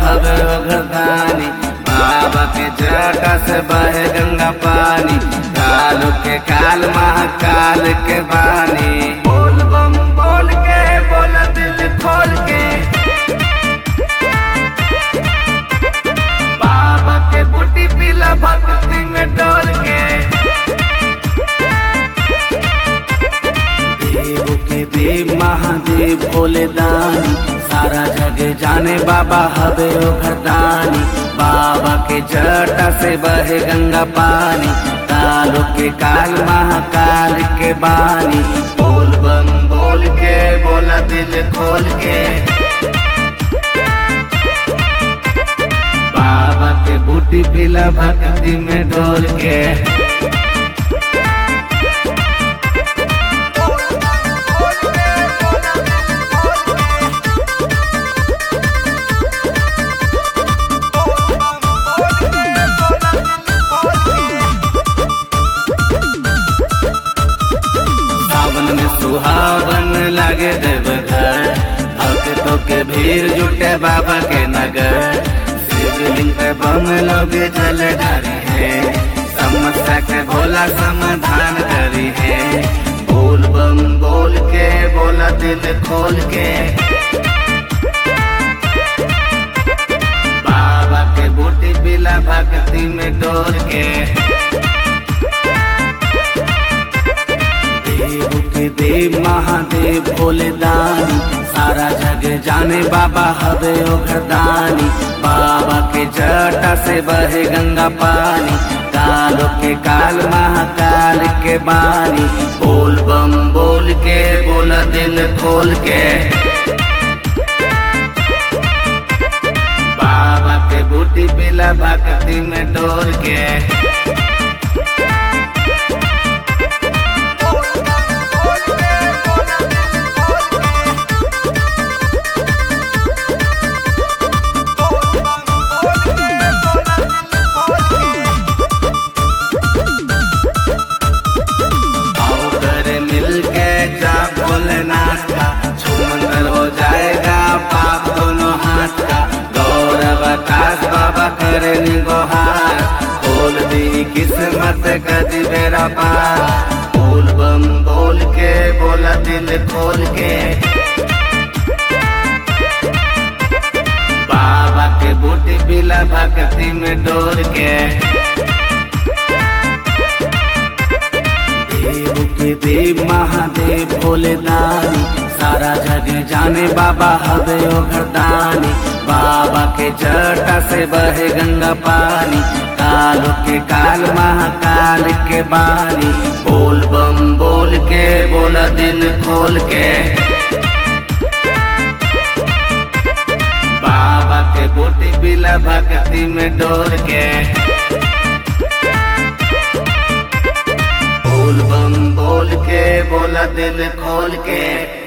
हवे ओ घरदानी बाबा के जटा से बहे गंगा पानी काल के काल महाकाल के बानी बोल बम बोल के बोला दिल खोल के बाबा के बूटी पीला भक्ति में डोल के देव के देव महादेव भोले दानी सारा जग जाने बाबा हवे ओ घरदानी बाबा के जटा से बहे गंगा पानी कालो के काल महाकाल के बानी बोल बम बोल के बोला दिल खोल के बाबा के बूटी पीला भक्ति में डोल के सावन में सुहावन लागे देवघर भक्तों के भीड़ जुटे बाबा के नगर शिवलिंग पे बम लोग जल ढारी है समस्या के भोला समाधान करी है बोल बम बोल के बोला दिल खोल के बाबा के बूटी बिला भक्ति में डोल के देव के देव महादेव भोले दानी सारा जग जाने बाबा हवे ओ घरदानी बाबा के जटा से बहे गंगा पानी कालो के काल महाकाल के बानी बोल बम बोल के बोला दिल खोल के बाबा के बूटी पिला भक्ति में डोल के आओ करे मिल के जा भोलेनाथ का छुमंतर हो जाएगा पाप दोनों हाथ का गौरव आकाश बाबा करे निगोहार बोल दी किस्मत कदी बेरा पार बोल बम बोल के बोला दिल खोल के बाबा के बूटी बिला भक्ति में डोल के देव के देव महादेव भोले दानी सारा जग जाने बाबा हवे ओ घरदानी बाबा के जटा से बहे गंगा पानी कालो के काल महाकाल के बानी बोल बम बोल के बोला दिल खोल के बाबा के बूटी बिला भक्ति में डोल के बोल बम बोल के बोला दिल खोल के